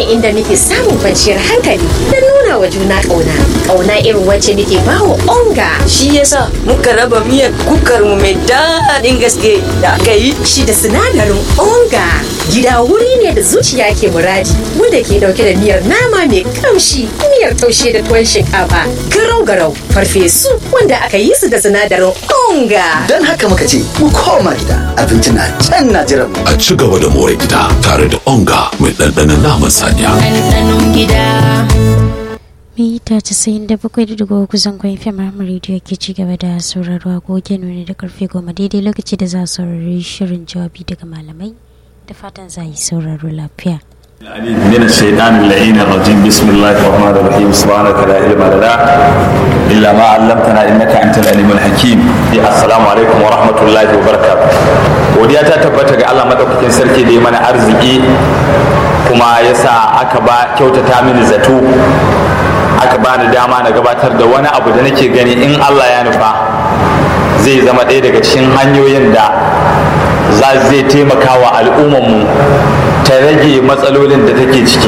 inda muke samun kwanciyar hankali da nuna wa juna ƙauna ƙauna irin wacce muke bawa onga shi yasa muka raba miyar kukar mu mai daɗin gaske da aka yi shi da sinadarin onga gida wuri ne da zuciya ke muradi wanda ke dauke da miyar nama mai kamshi miyar taushe da tuwon shinkafa garau garau farfesu wanda aka yi su da sinadarin onga Don haka muka ce mu koma gida abinci na can na jiran mu. a ci gaba da more gida tare da onga mai ɗanɗanon naman saniya. ɗanɗanon gida. mita casa'in da bakwai da dubu kusan kwan fm ramar rediyo ke ci gaba da sauraro agoge nuni da karfe goma daidai lokaci da za a saurari shirin jawabi daga malamai da fatan za a yi sauraro lafiya من الشيطان اللعين الرجيم بسم الله الرحمن الرحيم سبحانك لا علم لنا إلا ما علمتنا إنك أنت العليم الحكيم السلام عليكم ورحمة الله وبركاته godiya ta tabbata ga Allah madaukakin sarki da ya mana arziki kuma ya sa aka ba kyautata mini zato aka ba ni dama na gabatar da wani abu da nake gani in Allah ya nufa zai zama ɗaya daga cikin hanyoyin da za zai taimaka wa al'ummarmu ta rage matsalolin da take ciki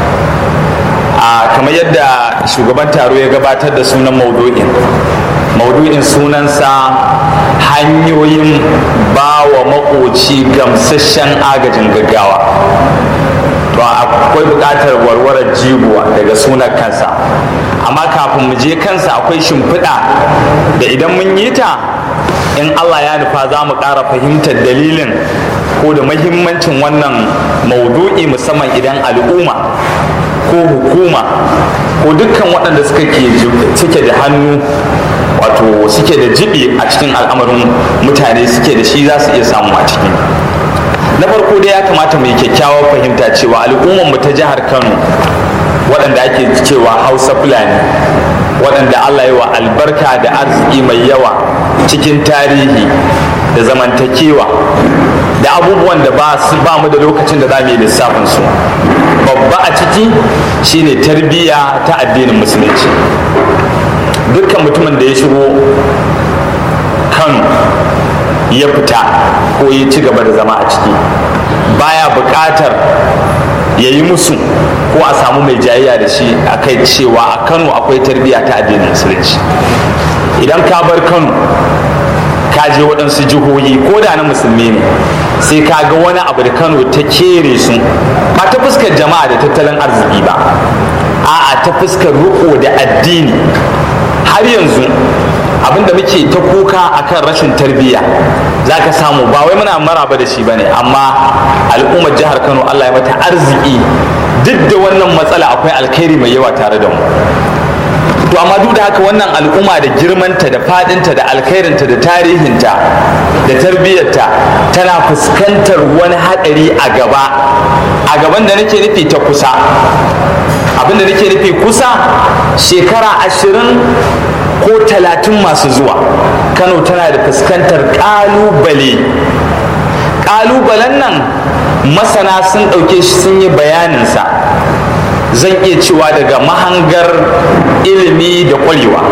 a kamar yadda shugaban taro ya gabatar da sunan maudu'in maudu'in sunansa hanyoyin ba wa makoci gamsasshen agajin gaggawa to akwai buƙatar warwarar jigo daga sunan kansa amma kafin mu je kansa akwai shimfiɗa da idan mun yi ta in allah ya nufa za mu ƙara fahimtar dalilin ko da mahimmancin wannan maudu'i musamman idan al'umma ko hukuma ko dukkan waɗanda suke da hannu wato suke da jibi a cikin al'amarin mutane suke da shi za su iya samu a ciki na farko dai ya kamata mu yi kyakkyawar fahimta cewa al'ummar mu ta jihar kano waɗanda ake cewa hausa fulani waɗanda allah yi wa albarka da arziki mai yawa cikin tarihi da zamantakewa da abubuwan da ba su ba mu da lokacin da za mu yi lissafin su babba a ciki shine tarbiyya ta addinin musulunci dukkan mutumin da ya shigo kano ya fita ko ya ci gaba da zama a ciki baya buƙatar ya yi musu ko a samu mai jayayya da shi a kai cewa a kano akwai tarbiyya ta addinin musulunci idan ka bar kano ka je waɗansu jihohi ko da na musulmi ne sai ka ga wani abu da kano ta kere su ba ta fuskar jama'a da tattalin arziki ba a'a ta fuskar riko da addini har yanzu abinda muke ta kuka akan rashin tarbiyya za ka samu ba wai muna maraba da shi ba ne amma al'ummar jihar kano allah ya mata arziki duk da wannan matsala akwai alkhairi mai yawa tare da mu to amma duk da haka wannan al'umma da girmanta da fadinta da alkhairinta da tarihinta da tarbiyyarta tana fuskantar wani haɗari a gaba a gaban da nake nufi ta kusa abin da nake nufi kusa shekara ashirin ko talatin masu zuwa kano tana da fuskantar ƙalubale ƙalubalen nan masana sun ɗauke shi sun yi bayaninsa zan iya cewa daga mahangar ilimi da ƙwarewa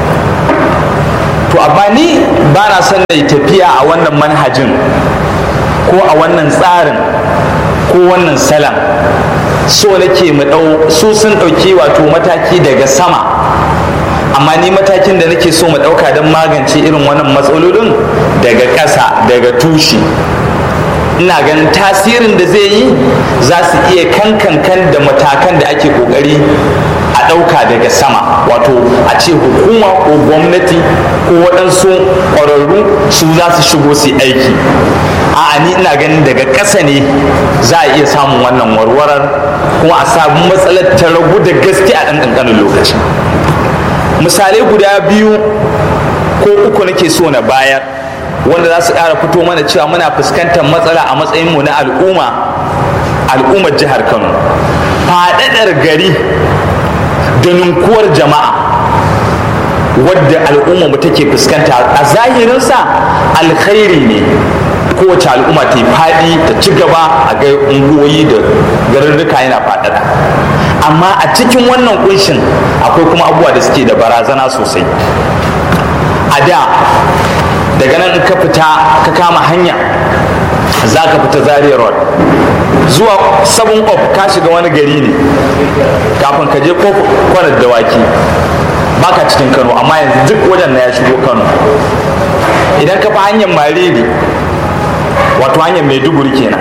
to amma ni ba na son na tafiya a wannan manhajin ko a wannan tsarin ko wannan salam so nake mu ɗau su sun ɗauki wato mataki daga sama amma ni matakin da nake so mu ɗauka don magance irin wannan matsalolin daga ƙasa daga tushe ina ganin tasirin da zai yi za su iya kankankan da matakan da ake kokari a ɗauka daga sama wato a ce hukuma ko gwamnati ko waɗansu ƙwararru su za su shigo su aiki a'a ni ina ganin daga ƙasa ne za a iya samun wannan warwarar kuma a samu matsalar ta ragu da gaske a ɗan ƙanƙanin lokaci misalai guda biyu ko uku nake so na bayar wanda za su ƙara fito mana cewa muna fuskantar matsala a matsayinmu na al'umma al'ummar jihar kano faɗaɗar gari da ninkuwar jama'a wadda al'umma mu take fuskanta a zahirinsa alkhairi ne kowace al'umma ta yi faɗi ta ci gaba a ga unguwoyi da garurruka yana faɗaɗa amma a cikin wannan kunshin akwai kuma abubuwa da suke da barazana sosai a da daga nan in ka fita ka kama hanya za ka fita zaria road zuwa sabon of ka shiga wani gari ne kafin ka je kwanar dawaki baka cikin kano amma yanzu duk wajen na ya shigo kano idan ka fi hanyar mariri wato hanyar maiduguri kenan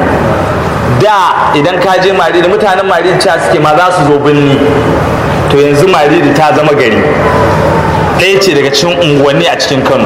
da idan ka je mariri mutanen mariri cewa suke ma za su zo birni to yanzu mariri ta zama gari ɗaya ce daga cikin unguwanni a cikin kano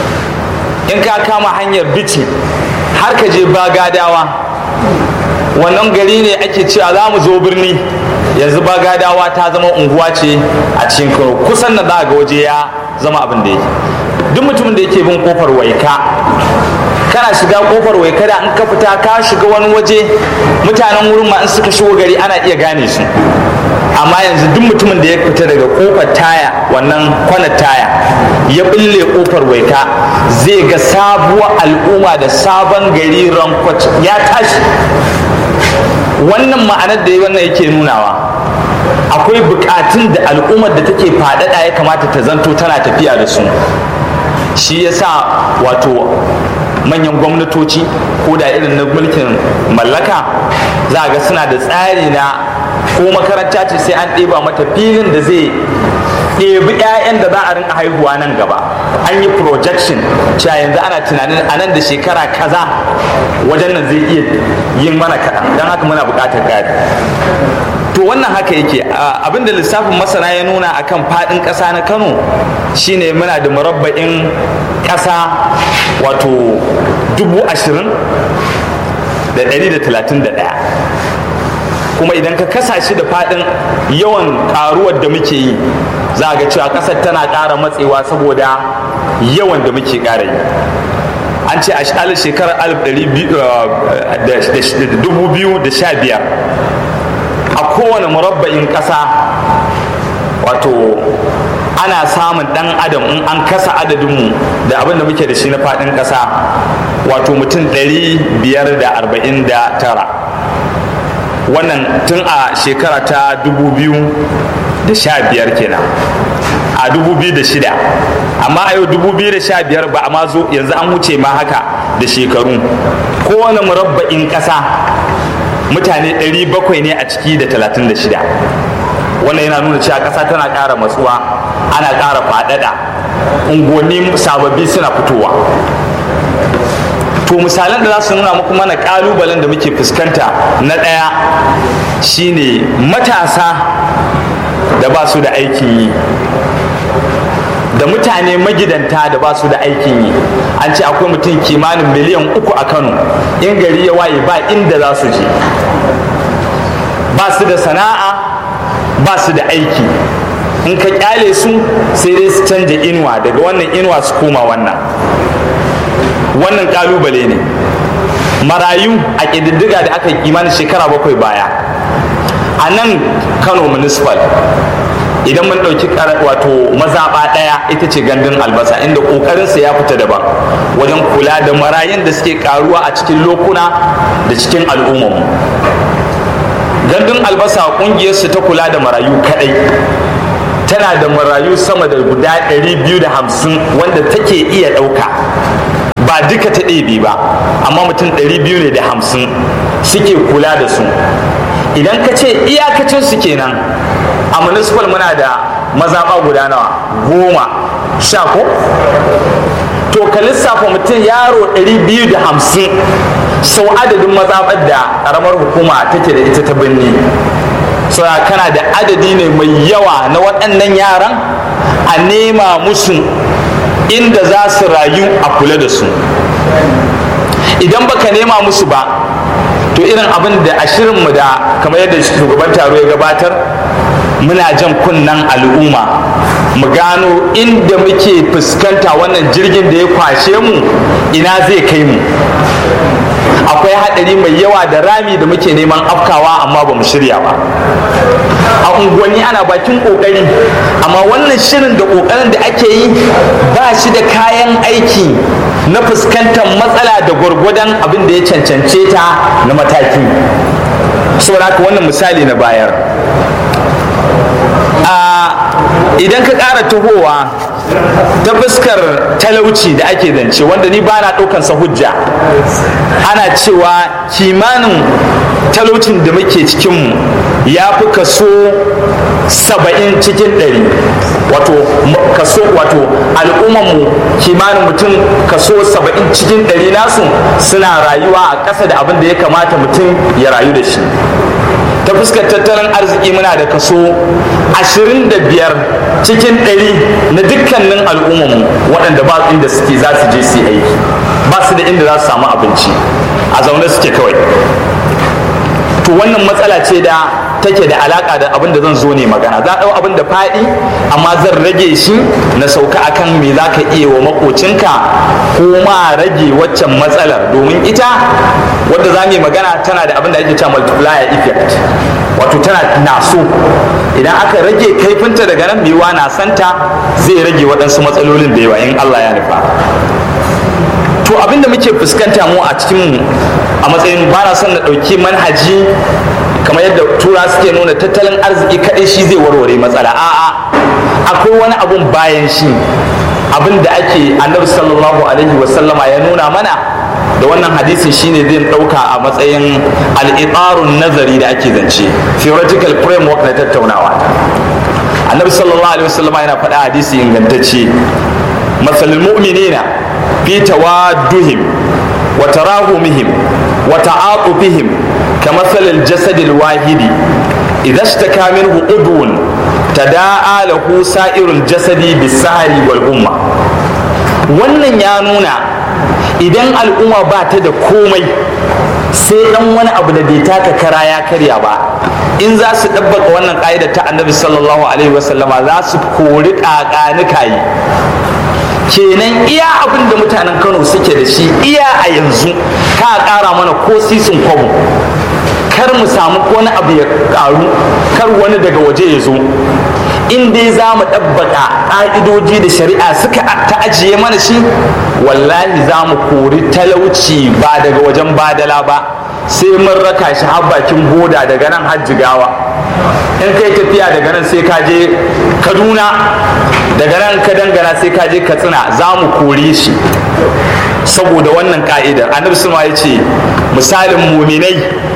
in ka kama hanyar bici har ka je bagadawa wannan gari ne ake cewa za mu zo birni yanzu bagadawa ta zama unguwa ce a cikin kano kusan na za ga waje ya zama abin da yake duk mutumin da yake bin kofar waika kana shiga kofar waika da in ka fita ka shiga wani waje mutanen wurin ma in suka shigo gari ana iya gane su amma yanzu duk mutumin da ya fita daga kofar taya wannan kwanar taya ya bille kofar waika zai ga sabuwar al'umma da sabon gari rankwac ya tashi wannan ma'anar da wannan yake nunawa akwai bukatun da al'ummar da take faɗaɗa ya kamata ta zanto tana tafiya da su shi yasa wato manyan gwamnatoci ko da irin na mulkin mallaka za ga suna da tsari na ko makaranta ce sai an ɗeba mata filin da zai ɗebi 'ya'yan da za a rinka haihuwa nan gaba an yi projection cewa yanzu ana tunanin a nan da shekara kaza wajen nan zai iya yin mana kaɗan don haka muna buƙatar gadi to wannan haka yake abinda lissafin masana ya nuna akan faɗin ƙasa na kano shine muna da murabba'in ƙasa wato dubu ashirin da ɗari da talatin da ɗaya kuma idan ka kasa shi da faɗin yawan ƙaruwar da muke yi za ga cewa ƙasar tana ƙara matsewa saboda yawan da muke ƙara yi an ce a shekarar 2015 a kowane murabba'in ƙasa wato ana samun ɗan adam in an kasa adadinmu da abin da muke da shi na faɗin ƙasa wato mutum 549 wannan tun a shekara ta 2015 kenan a 2006 amma a yau 2015 ba a ma zo yanzu an wuce ma haka da shekaru kowane murabba'in ƙasa mutane 700 ne a ciki da 36 wannan yana nuna cewa ƙasa tana ƙara matsuwa ana ƙara faɗaɗa unguwanni sababbi suna fitowa to misalan da za su nuna muku mana ƙalubalen da muke fuskanta na ɗaya shine matasa da ba su da aikin yi da mutane magidanta da ba su da aikin yi an ce akwai mutum kimanin miliyan uku a kano in gari ya waye ba inda za su je ba su da sana'a ba su da aiki in ka kyale su sai dai su canja inuwa daga wannan inuwa su koma wannan wannan kalubale ne marayu a ƙididdiga da aka yi kimanin shekara bakwai baya a nan kano municipal idan mun ɗauki wato mazaɓa ɗaya ita ce gandun albasa inda ƙoƙarinsa ya fita daban wajen kula da marayun da suke ƙaruwa a cikin lokuna da cikin al'ummarmu gandun albasa ƙungiyarsu ta kula da marayu kaɗai tana da marayu sama da guda 250 wanda take iya ɗauka ba duka ta ɗebe ba amma mutum 200 ne da hamsin suke kula da su idan ka ce iyakacin su kenan a municipal muna da mazaɓa guda nawa goma sha ko to ka lissafa mutum yaro 250 sau adadin mazaɓar da ƙaramar hukuma take da ita ta birni so kana da adadi ne mai yawa na waɗannan yaran a nema musu inda za su rayu a kula da su idan baka nema musu ba to irin abin da a shirinmu da kamar yadda shugaban taro ya gabatar muna jan kunnen al'umma mu gano inda muke fuskanta wannan jirgin da ya kwashe mu ina zai kai mu akwai haɗari mai yawa da rami da muke neman afkawa amma ba mu shirya ba a unguwanni ana bakin ƙoƙari amma wannan shirin da ƙoƙarin da ake yi ba shi da kayan aiki na fuskantar matsala da gwargwadon abin da ya cancance ta na mataki saboda haka wannan misali na bayar a idan ka ƙara tahowa ta fuskar talauci da ake zance wanda ni ba na ɗaukansa hujja ana cewa kimanin talaucin da muke cikinmu ya fi kaso saba'in cikin ɗari wato kaso wato al'ummanmu kimanin mutum kaso saba'in cikin ɗari nasu suna rayuwa a ƙasa da abin da ya kamata mutum ya rayu da shi ta fuskar tattalin arziki muna da kaso 25 cikin 100 na dukkanin al'ummarmu waɗanda ba inda suke za su je su aiki ba su da inda za su samu abinci a zaune suke kawai to wannan matsala ce da take da alaka da abin da zan zo ne magana za ɗau abin da faɗi amma zan rage shi na sauka akan me za ka iya wa makocinka ko ma rage waccan matsalar domin ita wadda za mu yi magana tana da abin da ake cewa multiplier effect wato tana naso idan aka rage kaifinta daga nan biyuwa na santa zai rage waɗansu matsalolin da yawa in Allah ya nufa to abinda muke fuskanta mu a cikin a matsayin ba na son na ɗauki manhaji kamar yadda tura suke nuna tattalin arziki kaɗai shi zai warware matsala a'a akwai wani abun bayan shi abin da ake annabi sallallahu alaihi wasallama ya nuna mana da wannan hadisin shine zai ɗauka a matsayin al'itarun nazari da ake zance theoretical framework na tattaunawa annabi sallallahu alaihi wasallama yana faɗa hadisi ingantacce masalul mu'minina في توادهم وتراهمهم وتعاطفهم كمثل الجسد الواحد إذا اشتكى منه عضو تداعى له سائر الجسد بالسهر والأمة wannan ya nuna idan al'umma ba ta da komai sai dan wani abu da bai taka kara ya karya ba in za su ɗabbaka wannan ƙa'ida ta annabi sallallahu alaihi wasallama za su kori ƙaƙanikayi kenan iya abin da mutanen kano suke da shi iya a yanzu ka ƙara mana ko sisin kwabo kar mu samu wani abu ya ƙaru kar wani daga waje ya zo in dai za mu ɗabbaka ƙa'idoji da shari'a suka ta ajiye mana shi wallahi za mu kori talauci ba daga wajen badala ba sai mun raka shi har bakin boda daga nan har jigawa in kai tafiya daga nan sai ka je kaduna daga nan ka dangana sai ka je katsina za mu kore shi saboda wannan ka'idar annabi sulma ya ce misalin muminai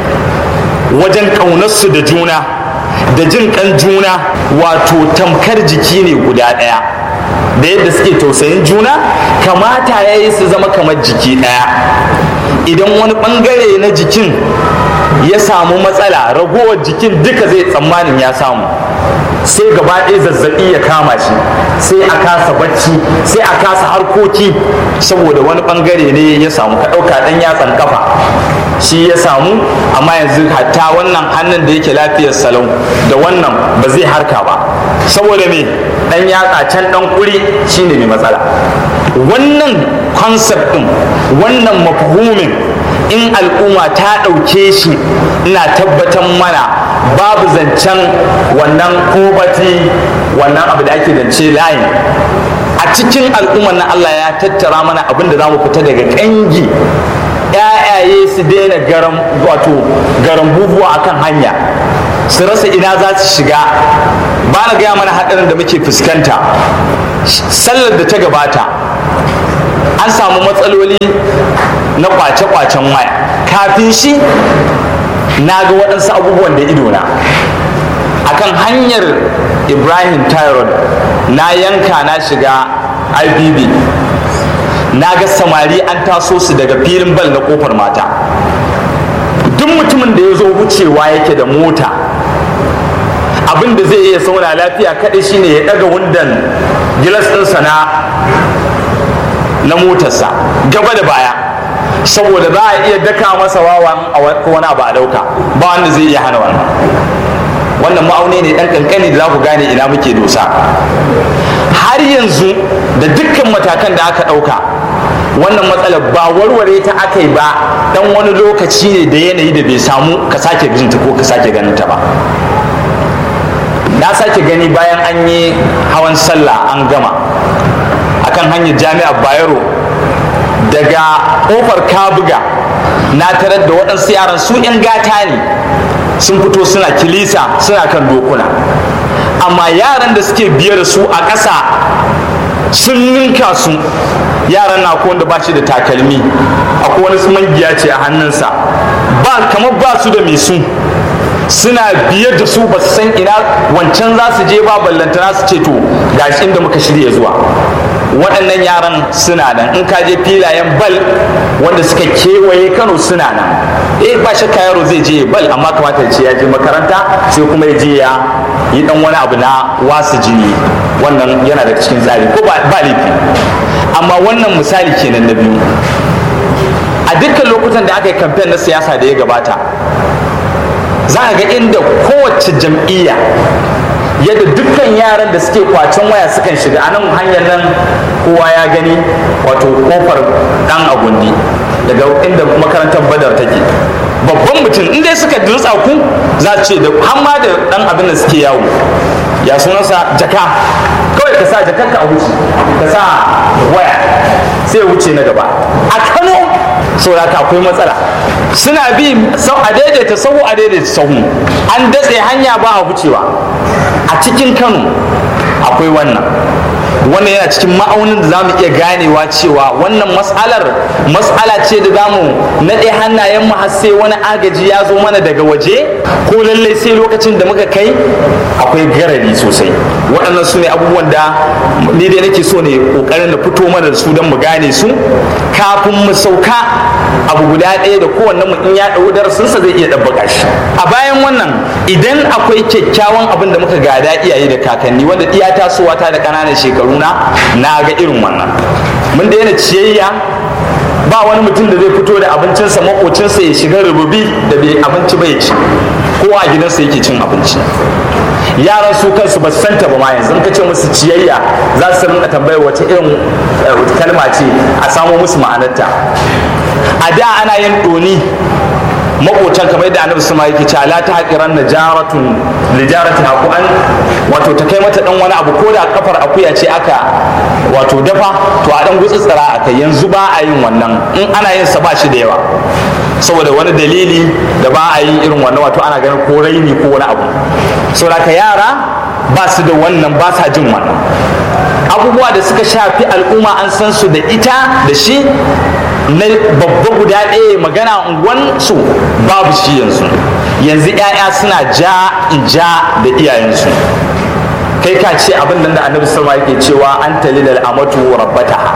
wajen ƙaunarsu da juna da jin kan juna wato tamkar jiki ne guda ɗaya da yadda suke tausayin juna kamata ya yi su zama kamar jiki ɗaya idan wani ɓangare na jikin ya samu matsala ragowar jikin duka zai tsammanin ya samu sai gaba ɗaya zazzaɓi ya kama shi sai a kasa bacci sai a kasa harkoki saboda wani ɓangare ne ya samu ka ɗauka ɗan yatsan kafa shi ya samu amma yanzu hatta wannan hannun da yake lafiyar salon da wannan ba zai harka ba saboda me ɗan yatsa can ɗan ƙuri shine mai matsala wannan concept ɗin wannan mafhumin in al'umma ta ɗauke shi ina tabbatar mana babu zancen wannan kobati wannan abu da ake zance layin a cikin al'ummar na Allah ya tattara mana abin da za mu fita daga ƙangi ‘ya'yaye su daina garan wato garan bubuwa akan hanya su rasa ina za su shiga ba na gaya mana haɗarin da muke fuskanta sallar da ta gabata an samu matsaloli na kwace-kwacen waya kafin shi na ga waɗansu abubuwan da idona akan hanyar ibrahim tyrod na yanka na shiga ibb na ga samari an taso su daga filin bal na kofar mata duk mutumin da ya zo wucewa yake da mota abin da zai iya sauna lafiya kaɗai shine ya ɗaga wundan gilas ɗinsa na na motarsa gaba da baya saboda za a iya daka masa wawan a wani abu a dauka ba wanda zai iya hana wannan wannan ma'auni ne dan kankani da za ku gane ina muke dosa har yanzu da dukkan matakan da aka dauka wannan matsalar ba warware ta aka yi ba dan wani lokaci ne da yanayi da bai samu ka sake binta ko ka sake ganin ta ba na sake gani bayan an yi hawan sallah an gama akan hanyar jami'ar bayero daga kofar kabuga na tarar da waɗansu yaran su 'yan gata ne sun fito suna kilisa suna kan dokuna amma yaran da suke biye da su a ƙasa sun ninka su yaran na ko wanda ba shi da takalmi akwai wani mangiya ce a hannunsa ba kamar ba su da mai su suna biye da su ba su san ina wancan za su je ba ballantana su ce to gashi inda muka shirya zuwa waɗannan yaran suna nan in ka je filayen bal wanda suka kewaye kano suna nan eh ba shakka yaro zai je bal amma kamata ce ya je makaranta sai kuma ya je ya yi dan wani abu na wasu jini wannan yana da cikin tsari ko ba laifi amma wannan misali kenan na biyu a dukkan lokutan da aka yi kamfen na siyasa da ya gabata za a ga inda kowace jam'iyya yadda dukkan yaran da suke kwacen waya sukan shiga a nan hanyar nan kowa ya gani wato kofar dan agundi daga inda makarantar badar take babban mutum in dai suka dutsa ku za ce da hamma da dan abin da suke yawo ya sunansa jaka kawai ka sa jakanka a wuce ka sa waya sai wuce na gaba a kano saboda ka akwai matsala suna bi a daidaita sahu a daidaita sahu an datse hanya ba a wucewa a cikin kano akwai wannan wannan yana cikin ma'aunin da zamu iya ganewa cewa wannan mas'alar mas'ala ce da zamu naɗe hannayen mu har sai wani agaji ya zo mana daga waje ko lallai sai lokacin da muka kai akwai garari sosai waɗannan su ne abubuwan da ni dai nake so ne ƙoƙarin da fito mana da su don mu gane su kafin mu sauka abu guda ɗaya da kowanne mu in ya ɗau darasinsa zai iya ɗabbaka shi a bayan wannan idan akwai kyakkyawan abin da muka gada iyaye da kakanni wanda iya tasowa ta da ƙananan shekaru na na ga irin wannan mun daina ciyayya ba wani mutum da zai fito da abincinsa makocinsa ya shiga rububi da bai abinci bai ci kowa a gidansa yake cin abinci yaran su kansu ba su santa ba ma yanzu ka ce musu ciyayya za su rinka tambayar wace irin kalma ce a samo musu ma'anarta a da ana yin ɗoni makocan kamar yadda annabi sama yake cewa la ta haƙiran na jaratun lijaratin haku an wato ta kai mata dan wani abu ko da kafar akuya ce aka wato dafa to a dan gutsutsura a kai yanzu ba a yin wannan in ana yin sa ba shi da yawa saboda wani dalili da ba a yi irin wannan wato ana ganin ko raini ko wani abu saboda ka yara ba su da wannan ba sa jin wannan abubuwa da suka shafi al'umma an san su da ita da shi na babba guda ɗaya magana unguwansu babu shi yanzu yanzu 'ya'ya suna ja in ja da iyayensu kai ka ce abin da annabi salma yake cewa an talilal amatu rabbataha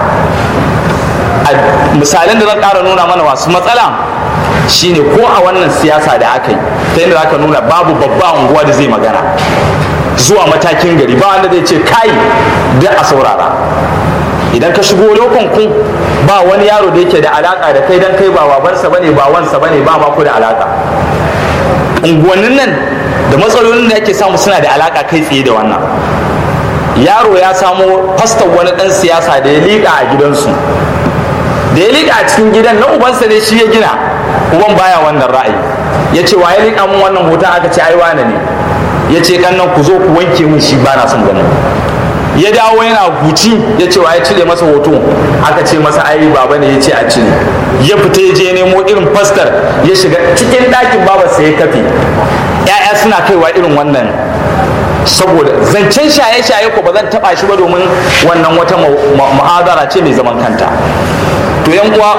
misalin da zan ƙara nuna mana masu matsala shine ko a wannan siyasa da aka yi ta yadda zaka nuna babu babba unguwa da zai magana zuwa matakin gari ba wanda zai ce kai da a saurara idan ka shigo lokon ku ba wani yaro da yake da alaka da kai dan kai ba babansa bane ba wansa bane ba ma ku da alaka unguwannin nan da matsalolin da yake samu suna da alaka kai tsaye da wannan yaro ya samo fastar wani dan siyasa da ya liƙa a gidansu da ya liƙa a cikin gidan na ubansa ne shi ya gina uban baya wannan ra'ayi ya ce wa ya liƙa mun wannan hoton aka ce ai wane ne ya ce kannan ku zo ku wanke mun shi ba na son ganin ya dawo yana huci ya ce wa ya cire masa hoto aka ce masa ai baba ne ya ce a cire ya fita ya je nemo irin fastar ya shiga cikin ɗakin babarsa ya kafe ya'ya suna kaiwa irin wannan saboda zancen shaye-shaye ko ba zan taba shi ba domin wannan wata mu'adara ce mai zaman kanta to yan uwa